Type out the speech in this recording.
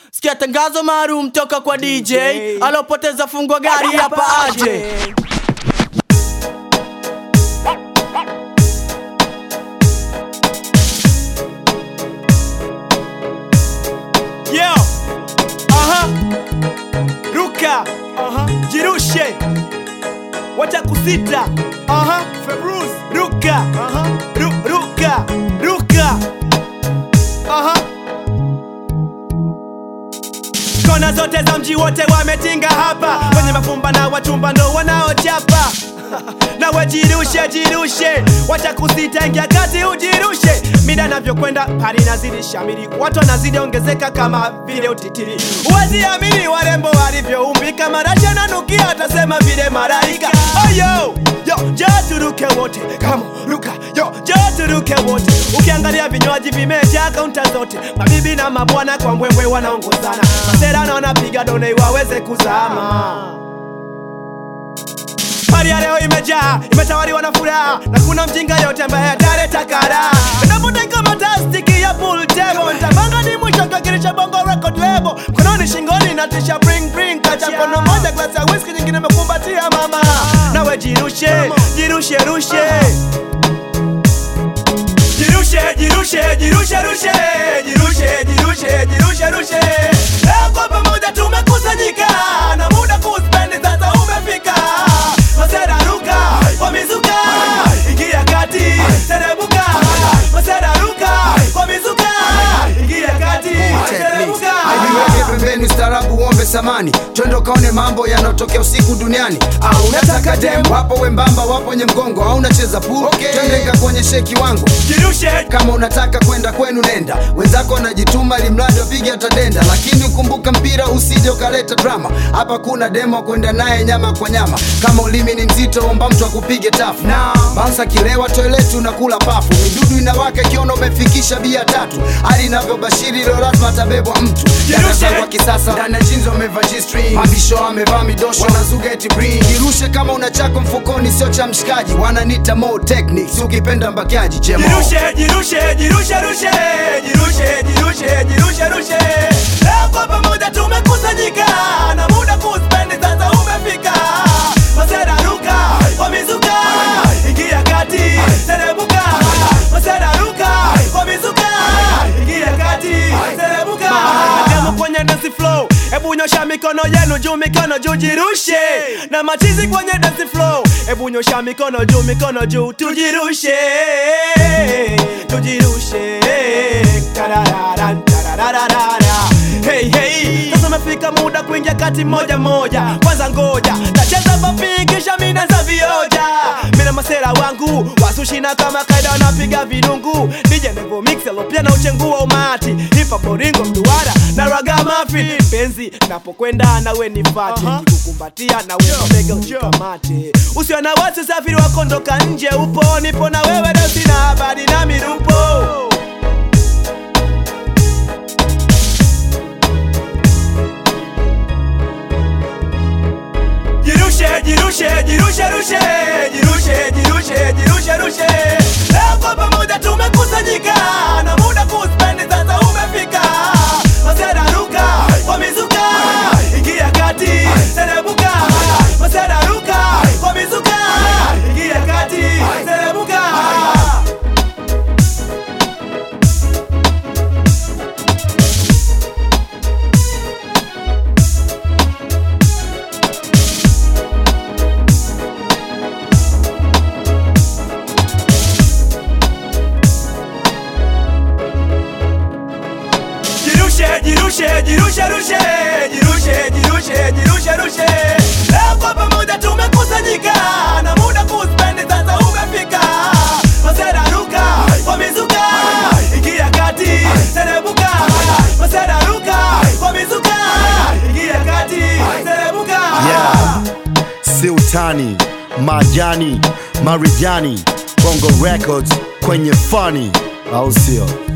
Sikia tangazo maalum toka kwa DJ alopoteza fungo gari hapa aje. Yo, aha, ruka, aha, jirushe, wacha kusita, aha, Februz, ruka, aha, ru, ruka, ruka, aha. Kona zote za mji wote wametinga hapa, wenye mafumba na wachumba ndo wanaochapa nawe jirushe jirushe, wacha kusita, ingia kati ujirushe. Mida navyokwenda pari nazidi shamiri, watu wanazidi ongezeka kama vile utitiri. Huwezi amini warembo walivyoumbika, marasha nanukia, atasema vile malaika. Oh yo yo, njoo turuke wote, kama ruka yo, njoo turuke wote. Ukiangalia vinywaji vimejaa kaunta zote, mabibi na mabwana kwa mbwembwe wanaongozana, masera na wanapiga done waweze kuzama. Pari ya leo imejaa, imetawaliwa na furaha na kuna mjinga yote ambaye ataleta kara. Napoteka matastiki ya pool table, nitapanga ni mwisho kakirisha bongo record label. Mkononi shingoni na tisha bring bring, kacha kono moja glasi ya whisky, nyingine mekumbatia mama. Nawe jirushe, jirushe rushe. Jirushe, jirushe, jirushe, rushe. Jirushe, jirushe, jirushe, rushe. Leo kwa pamoja tumekusanyika na muda kuspendi sasa umefika. Masera ruka kwa mizuka, ingia kati, teremuka. Masera ruka kwa mizuka, ingia kati, teremuka. Aiweke pembeni ustaarabu uombe samani, twende ukaone mambo yanayotokea usiku duniani. Au unataka dem? Wapo wembamba, wapo wenye mgongo, au unacheza pool? Okay. Twende nikakuonyeshe kiwango. Jirushe, Kama unataka kwenda kwenu nenda, wenzako wanajituma ili mradi wapige atadenda, lakini ukumbuka mpira usije ukaleta drama. Hapa kuna demo kwenda naye nyama kwa nyama, kama ulimi ni mzito, omba mtu akupige tafu. Bounce akilewa toileti unakula pafu, midudu inawaka ikiona umefikisha bia tatu, hali inavyobashiri leo lazima atabebwa mtu. Darasa kwa kisasa ndani ya jeans wamevaa G-string, mabisho amevaa midosho, wanazuga eti bring. Jirushe kama una chako mfukoni, sio cha mshikaji, wananita more techniques, ukipenda mbakiaji chemo jirushe, jirushe, jirushe, rushe. Jirushe, jirushe, jirushe, rushe. Leo kwa pamoja tumekusanyika na muda kuspendi sasa umefika. Masera ruka kwa mizuka, ingia kati, teremuka. Masera ruka kwa mizuka, ingia kati, teremuka. Demo kwenye dance flow, hebu nyosha mikono yenu juu, mikono juu, jirushe. Na machizi kwenye dance flow, hebu nyosha mikono juu, mikono juu, tujirushe, tujirushe. Karararan, tarararara. Hey, hey. Sasa umefika muda kuingia kati moja moja, kwanza ngoja tacheza papi kisha mina za vioja. Mina masera wangu wasushina kama kaida wanapiga vidungu, DJ Nevo Mix alopia na uchengua umati, hip hop boringo mduara na raga mafi. Penzi napokwenda nawe nifate, nikukumbatia nawe mabega unikamate. Usiwe na wasi, usafiri wako ndoka nje, upo nipo na wewe, leo sina habari na mirupo. Jirushe, jirushe, jirushe, rushe. Jirushe, jirushe, jirushe, rushe. Leo kwa pamoja tumekusanyika na muda kuspendi sasa umefika. Masera ruka kwa mizuka, ingia kati, teremuka. Masera ruka kwa mizuka, ingia kati, teremuka. Jirushe, jirushe, jirushe, rushe. Jirushe, jirushe, jirushe, rushe. Leo kwa pamoja tumekusanyika na muda kuspendi sasa umefika. Masera ruka kwa mizuka, ingia kati, teremuka. Masera ruka kwa mizuka, ingia kati, teremuka. Yeah. Sultani, Majani, Marijani, Bongo Records kwenye funny, au sio?